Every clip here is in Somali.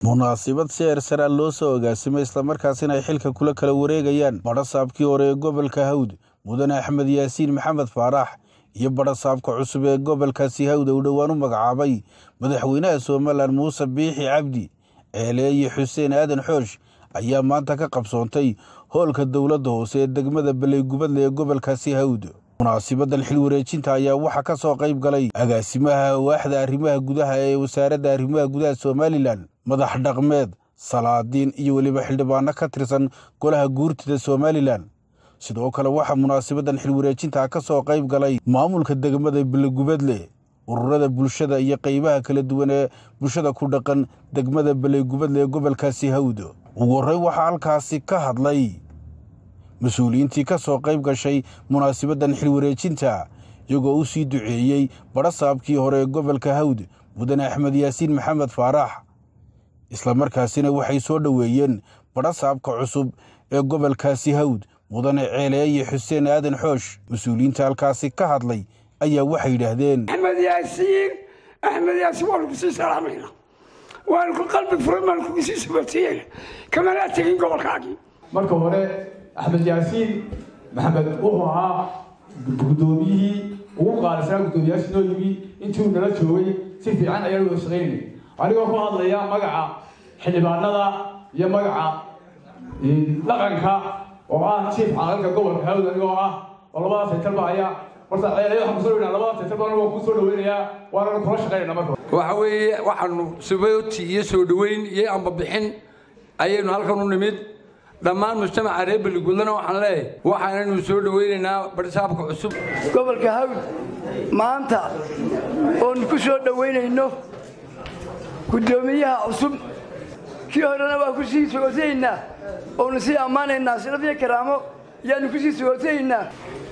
munaasabad si eersaraa loo soo agaasimay islamarkaasina ay xilka kula kala wareegayaan badhasaabkii hore ee gobolka hawd mudane axmed yaasiin maxamed faarax iyo badhasaabka cusub ee gobolkaasi hawd uu dhowaan u magacaabay madaxweynaha somalilan muuse biixi cabdi ceeleeye xuseen aadan xoosh ayaa maanta ka qabsoontay hoolka dowladda hoose ee degmada baleygubadle ee gobolkaasi hawd munaasibadan xil wareejinta ayaa waxaa ka soo qayb galay agaasimaha waaxda arrimaha gudaha ee wasaaradda arrimaha gudaha somalilan madax dhaqmeed salaadiin iyo weliba xildhibaano ka tirsan golaha guurtida somalilan sidoo kale waxaa munaasabadan xil wareejinta ka soo qayb galay maamulka degmada baleygubadle ururada bulshada iyo qeybaha kala duwan ee bulshada ku dhaqan degmada baleygubadle ee gobolkaasi hawd ugu horreyn waxaa halkaasi ka hadlay mas-uuliyiintii ka soo qayb gashay munaasibadan xil wareejinta iyagoo u sii duceeyey badhasaabkii hore ee gobolka hawd mudane axmed yaasiin maxamed faarax islamarkaasina waxay soo dhoweeyeen badhasaabka cusub ee gobolkaasi hawd mudane ceeleeye xuseen aadan xoosh mas-uuliyiinta halkaasi ka hadlay ayaa waxay yidhaahdeen axmed yaasiin axmed yaasiin waanu kusii salaamayna waanu ku qalbi furan baanu kukusii sabatiyeyna kamanaa tegin gobolkaagii marka hore axmed yaasiin maxamed wuxuu ahaa guddoomiyihii ugu qaalisanaa guddoomiyaashii noo yimi intii uu nala joogay si fiican ayaan wada shaqaynay anigoo ku hadlaya magaca xildhibaanada iyo magaca dhaqanka oo ah jiif caqalka gobolka hawd anigoo ah oo labadaas saytalba ayaa horta ceelaya waxaan kusoo dhaweynaa labadaas saytalba anigoo kuu soo dhaweynayaa waana kula shaqaynayna marka waxa weeye waxaanu subooti iyo soo dhoweyn iyo ambabixin ayaynu halkan u nimid dhammaan mujtamaca reer beligudlana waxaan leeyahay waxaanaynu soo dhoweynaynaa badhisaabka cusub gobolka hawd maanta oonu ku soo dhoweynayno guddoomiyaha cusub kii horena waa ku sii sogotanaynaa oonu sii ammaanaynaa sharafyo karaamo yaanu ku sii sogotanaynaa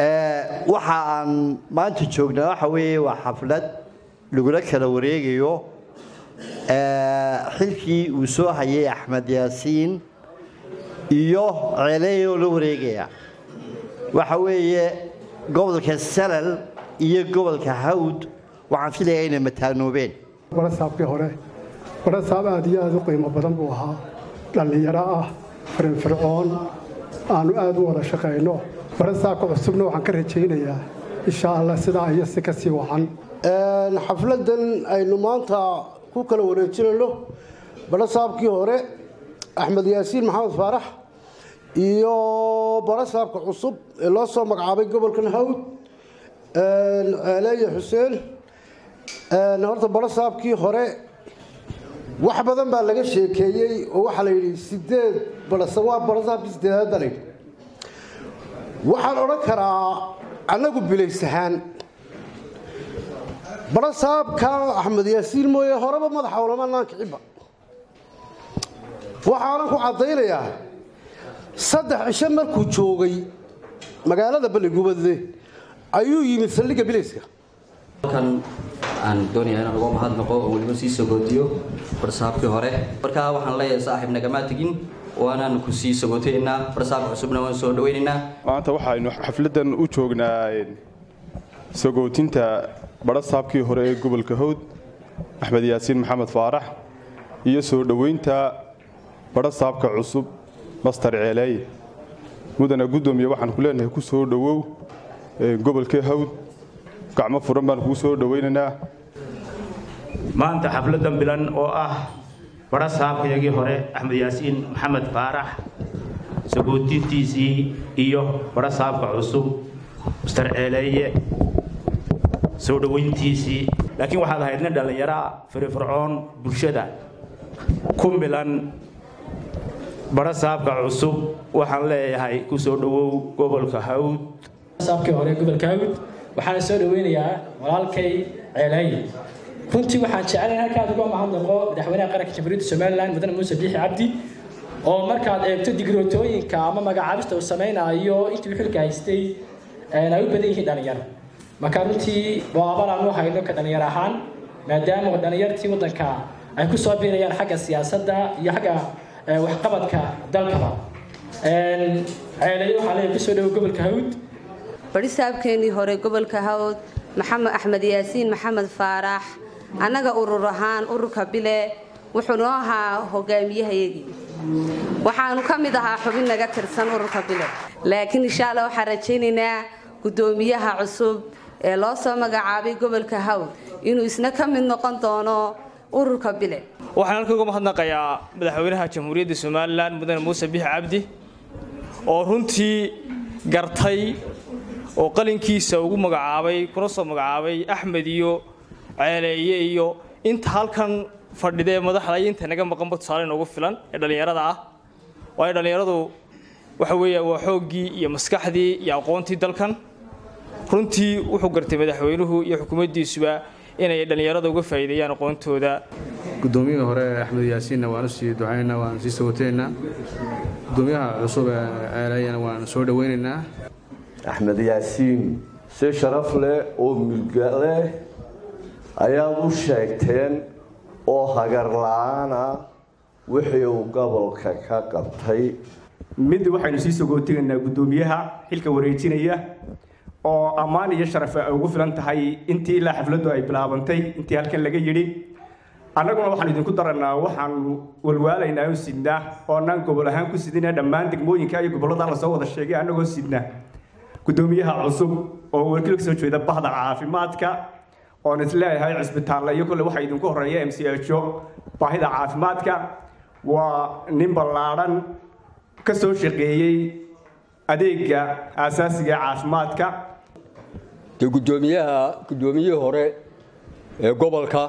waxa aan maanta joognaa waxa weeye waa xaflad lagula kala wareegayo xilkii uu soo hayay axmed yaasiin iyo ceeleeyoo la wareegaya waxa weeye gobolka salal iyo gobolka hawd waxaan filayaa inay mataanoobeen badhasaabkii hore badhasaab aad iyo aad u qiimo badan buu ahaa dhallinyaro ah firinfircoon aanu aad u wada shaqayno badhasaabka cusubna waxaan ka rajaynayaa insha allah sidaa iyo si ka sii wacan xafladan aynu maanta ku kala wareejinayno badhasaabkii hore axmed yaasiin maxamed faarax iyo badhasaabka cusub ee loo soo magacaabay gobolkan hawd ceeleeye xuseen horta badhasaabkii hore wax badan baa laga sheekeeyey oo waxaa la yidhi sideed waa badhasaabkii sideedaad baa layidhi waxaan odhan karaa annagu bilaysahaan badhasaabka axmed yaasiin mooye horeba madaxa olamanaan kiciba waxaanan ku caddaynayaa saddex cisho markuu joogay magaalada baligubadle ayuu yimid saldhigga bilayska halkan aan doonayaa inaan uga mahadnaqo oo weliba sii sagootiyo barsaabkii hore markaa waxaan leeyahay saaxiib nagamaa tegin waanaan ku sii sagootaynaa barsaabka cusubna waan soo dhawaynaynaa maanta waxaynu xafladan u joognaa sagootinta badhasaabkii hore ee gobolka hawd axmed yaasiin maxamed faarax iyo soo dhoweynta badhasaabka cusub master ceeleeye mudana guddoomiye waxaan ku leenahay ku soo dhowow gobolka hawd gacmo furan baan kuu soo dhowaynaynaa maanta xafladan bilan oo ah badhasaabkayagii hore axmed yaasiin maxamed faarax sagootintiisii iyo badhasaabka cusub master ceeleeye soo dhoweyntiisii laakiin waxaad ahayd nin dhallinyaraa firifircoon bulshada ku milan badhasaabka cusub waxaan leeyahay ku soo dhowow gobolka hawd saabkii hore gobolka hawd waxaana soo dhoweynayaa walaalkay ceelaaye runtii waxaan jecelahay halkaad uga mahadnaqo madaxweynaha qaranka jamhuuriyadda somalilan mudane muuse biixi cabdi oo markaad eegto digrootooyinka ama magacaabista uu samaynayo intii uu xilka haystay ay u badan yihiin dhallinyaro marka runtii waa abal aan u hayno ka dhallinyar ahaan maadaama dhallinyartii waddanka ay ku soo biirayaan xagga siyaasadda iyo xagga waxqabadka dalkaba ceelayo waxaa leeyahay kusoo dhowo gobolka hawd badhisaabkeenii hore gobolka hawd maxamed axmed yaasiin maxamed faarax annaga urur ahaan ururka bile wuxuu noo ahaa hogaamiyahayagii waxaanu ka mid ahaa xubin naga tirsan ururka bile laakiin insha alla waxaan rajaynaynaa guddoomiyaha cusub ee loo soo magacaabay gobolka hawd inuu isna ka mid noqon doono ururka bile waxaan halkan uga mahadnaqayaa madaxweynaha jamhuuriyadda somalilan mudane muuse bixi cabdi oo runtii gartay oo qalinkiisa ugu magacaabay kuna soo magacaabay axmed iyo ceeleeye iyo inta halkan fadhidee madaxda iyo inta naga maqanba tusaale noogu filan ee dhallinyarada ah waayo dhallinyaradu waxa weeya waa xooggii iyo maskaxdii iyo aqoontii dalkan runtii wuxuu gartay madaxweynuhu iyo xukuumaddiisuba inay dhallinyarada uga faa'iideeyaan aqoontooda guddoomiyihii hore axmed yaasiinna waan u sii ducaynaynaa waan sii sawateynaa gudoomiyaha cusub ee ceeleeyana waan soo dhowaynaynaa axmed yaasiin si sharaf leh oo milga leh ayaad u sheegteen oo hagar la-aana wixii uu gobolka ka qabtay mid waxaynu sii sogootigaynaa guddoomiyaha xilka wareejinaya oo ammaan iyo sharaf ay ugu filan tahay intii ilaa xafladdu ay bilaabantay intii halkan laga yidhi annaguna waxaan idinku daranaa waxaanu walwaalaynaa oo sidnaa oo annaan gobol ahaan ku sidina dhammaan degmooyinka iyo gobollada lasoo wada sheegay annagoo sidna guddoomiyaha cusub oo wakiil ka soo jeeda bahda caafimaadka oon isleeyahay cisbitaalle iyo kolle waxaa idinku horeeya m c ho baahida caafimaadka waa nin ballaadhan ka soo shaqeeyey adeega aasaasiga ee caafimaadka dee guddoomiyaha guddoomiyihii hore ee gobolka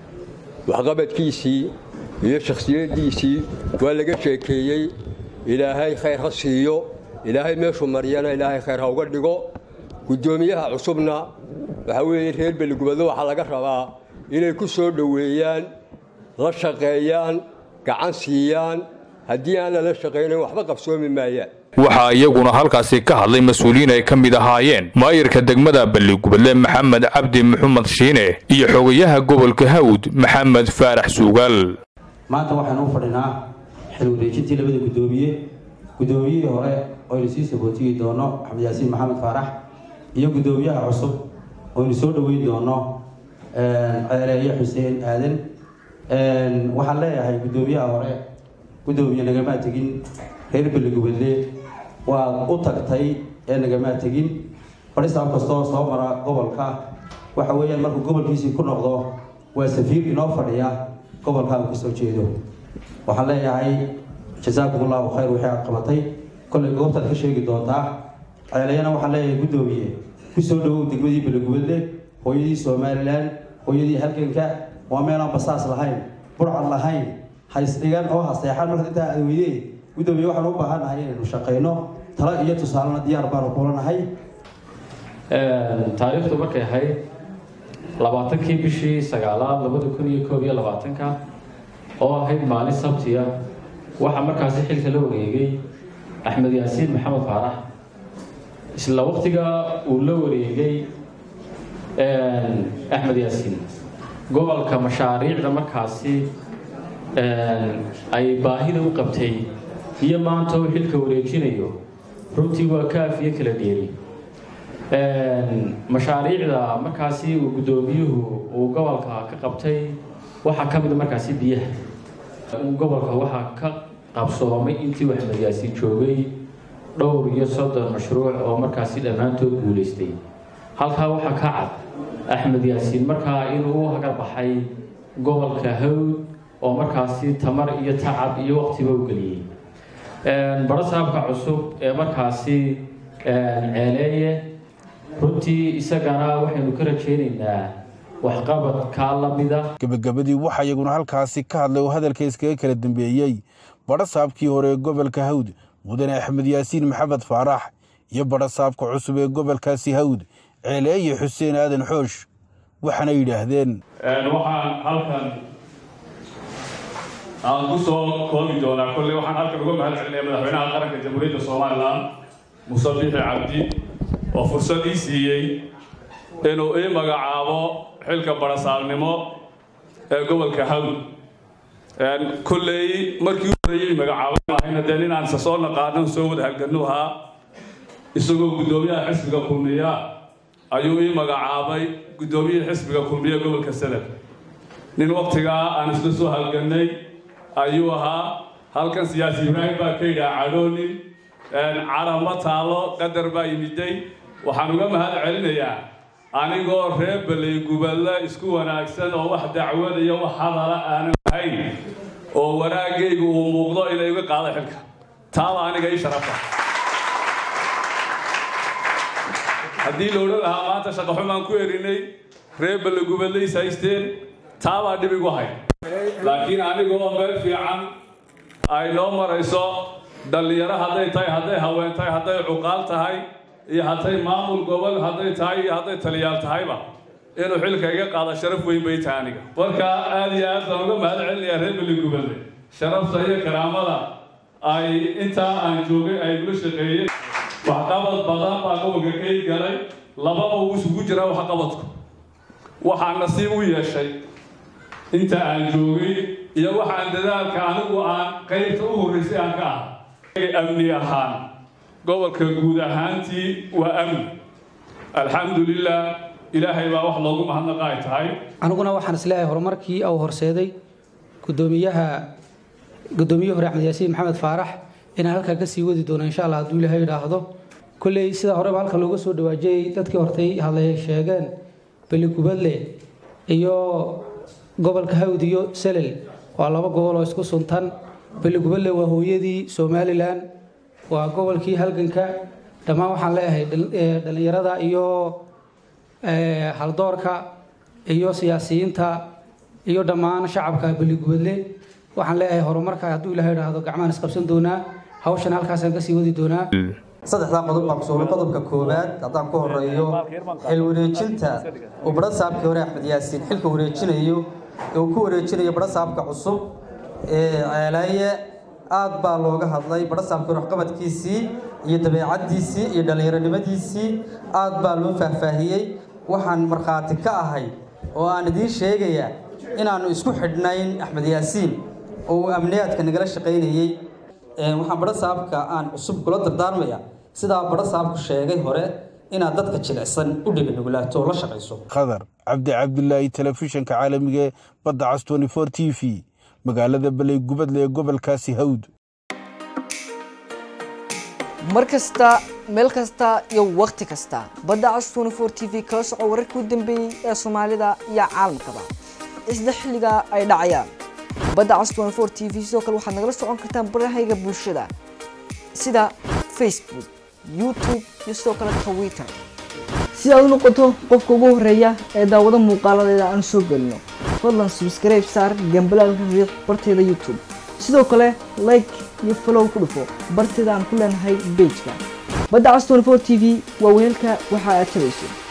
waxqabadkiisii iyo shakhsiyaddiisii waa laga sheekeeyey ilaahay khayr ha siiyo ilaahay meeshuu mariyana ilaahay khayr ha uga dhigo guddoomiyaha cusubna waxaa weeye reer beligubadlo waxaa laga rabaa inay ku soo dhoweeyaan la shaqeeyaan gacan siiyaan haddii aan lala shaqaynayn waxba qabsoomi maayaan waxaa iyaguna halkaasi ka hadlay mas-uuliyiin ay ka mid ahaayeen maayirka degmada balligubadle maxamed cabdi maxamed shiine iyo xogayaha gobolka hawd maxamed faarax suugaal maanta waxaanu u fadhinaa xil wareejintii labada guddoomiye guddoomiyihii hore oynu sii sabootiyi doono axmed yaasiin maxamed faarax iyo guddoomiyaha cusub oynu soo dhoweyn doono ceeleeye xuseen aadan waxaan leeyahay guddoomiyaha hore guddoomiye nagamaa tegin reer beligubadle waad u tagtay ee nagamaa tegin fadhisaab kastoo soo mara gobolka waxa weeyaan markuu gobolkiisii ku noqdo waa safiir inoo fadhiya gobolka uu kasoo jeedo waxaan leeyahay jasaakum allahu khayr wixii aad qabatay kollay goobtaad ka sheegi doontaa ceeleyana waxaan leeyahay guddoomiye ku soo dhowow degmadii beligubadle hooyadii somalilan hooyadii halganka waa meelaan basaas lahayn burcad lahayn haysdhigan oo haseexan marka intaa aad weydee guddoomiye waxaan u baahannahay inaynu shaqayno talo iyo tusaalena diyaar baanu kulanahay taariikhdu markay ahayd labaatankii bishii sagaalaad labada kun iyo koob iyo labaatanka oo ahayd maalin sabtiya waxaa markaasi xilka la wareegay axmed yaasiin maxamed faarax isla waqtiga uu la wareegay axmed yaasiin gobolka mashaariicda markaasi ay baahida u qabtay iyo maanta uu xilka wareejinayo runtii waa kaaf iyo kala dheeri mashaariicda markaasi uu guddoomiyuhu uu gobolka ka qabtay waxaa ka mid markaasi biyaha gobolka waxaa ka qabsoomay intii axmed yaasiin joogay dhowr iyo soddon mashruuc oo markaasi dhammaantood guulaystay halkaa waxaa ka cad axmed yaasiin markaa inuu u hagar baxay gobolka hawd oo markaasi tamar iyo tacab iyo waqtiba u geliyey barasaabka cusub ee markaasi ceeleeye runtii isagana waxaynu ka rajaynaynaa waxqabad kaa la mida gebagabadii waxaa iyaguna halkaasi ka hadlay oo hadalka iskaga kala dambeeyey badhasaabkii hore ee gobolka hawd mudane axmed yaasiin maxamed faarax iyo badhasaabka cusub ee gobolkaasi hawd ceeleeye xuseen aadan xoosh waxaana yidhaahdeen waxaan halkan aan ku soo koobi doonaa kolley waxaan halkan uga mahad celinaya madaxweynaha qaranka jamhuuriyadda somalilan muuse bixi cabdi oo fursad ii siiyey inuu ii magacaabo xilka barasaabnimo ee gobolka hawd kolley markii u horreeyey magacaabo ahayna dee nin aan isa soo naqaanon soo wada halganuhaa isagoo guddoomiyaha xisbiga kulmiya ayuu ii magacaabay guddoomiyihii xisbiga kulmiye gobolka sanad nin wakhtigaa aan isla soo halgannay ayuu ahaa halkan siyaasi ibraahim baa ka yidhaha cadhoonin carama taalo qadar baa yimiday waxaan uga mahad celinayaa anigoo reer baley gubadle isku wanaagsan oo wax dacwada iyo wax hadala aanan ahayn oo wanaagaygu uu muuqdo inay uga qaado xilka taaba aniga ii sharafa haddii la odhan lahaa maanta shaqaxumaan ku erinay reer baley gubadleys haysteen taabaa dhib igu hay laakiin anigoo meel fiican ay noo marayso dhallinyaro hadday tahay hadday haween tahay hadday cuqaal tahay iyo hadday maamul gobol hadday tahay iyo hadday taliyaal tahayba inuu xilka iga qaado sharaf weyn bay tahay aniga marka aad iyo aad baan uga mahad celinayaa reer beli gubadle sharafta iyo karaamada ay intaa aan joogay ay gula shaqeeyeen waxqabad badan baa gobolka kay galay lababa uu isugu jiraa waxqabadku waxaa nasiib u yeeshay inta aan joogay iyo waxaan dadaalka anigu aan qaybta u horraysay aan ka ahay amni ahaan gobolka guud ahaantii waa amni alxamdulilah ilaahay baa wax loogu mahadnaqa ay tahay aniguna waxaan isleeyahay horumarkii uu horseeday gudoomiyaha gudoomiyihii hore axmed yaasiin maxamed faarax inaan halkaa kasii wadi doono insha allah hadduu ilaahay yidhaahdo kolley sida horeba halka looga soo dhawaajiyey dadkii hortay hadlay sheegeen beligubadle iyo gobolka hawd iyo selel waa laba gobol oo isku suntan beligubadle waa hooyadii somalilan waa gobolkii halganka dhammaan waxaan leeyahay dhallinyarada iyo haldoorka iyo siyaasiyiinta iyo dhammaan shacabka beligubadle waxaan leeyahay horumarka hadduu ilahay idhaahdo gacmahan isqabsan doonaa hawshan halkaasaan kasii wadi doonaa saddexdaa qodob baan kusuubay qodobka koowaad haddaan ku horeeyo xil wareejinta uu badhasaabkii hore axmed yaasiin xilka wareejinayo ee uu ku wareejinayo badhasaabka cusub ee ceelaaye aad baa looga hadlay badhasaabkii hore waxqabadkiisii iyo dabeecaddiisii iyo dhallinyaronimadiisii aad baa loo faahfaahiyey waxaan markhaati ka ahay oo aan idiin sheegayaa inaannu isku xidhnayn axmed yaasiin oo uu amniyaadka nagala shaqaynayey waxaan badhasaabka aan cusub kula dardaarmaya sidaa badhasaabku sheegay hore inaad dadka jilicsan u dheganugulaato oo la shaqayso khadar cabdi cabdilaahi telefishinka caalamiga ee badda cas t v magaalada baley gubadle ee gobolkaasi hawd mar kasta meel kasta iyo wakhti kasta badda cas t v kala soco wararkii u dambeeyey ee soomaalida iyo caalamkaba isla xilliga ay dhacayaan badda cas t v sidoo kale waxaad nagala socon kartaan barahayga bulshada sida facebook youtube iyo sidoo kale twitter si aad u noqoto qofka ugu horeeya ee daawado muuqaaladeeda aan soo gelino fadlan subscribe saar gambalaalka riix barteeda youtube sidoo kale like iyo follow ku dhufo barteeda aan ku leenahay bejka badda cas t v waa weelka waxa aad tabayso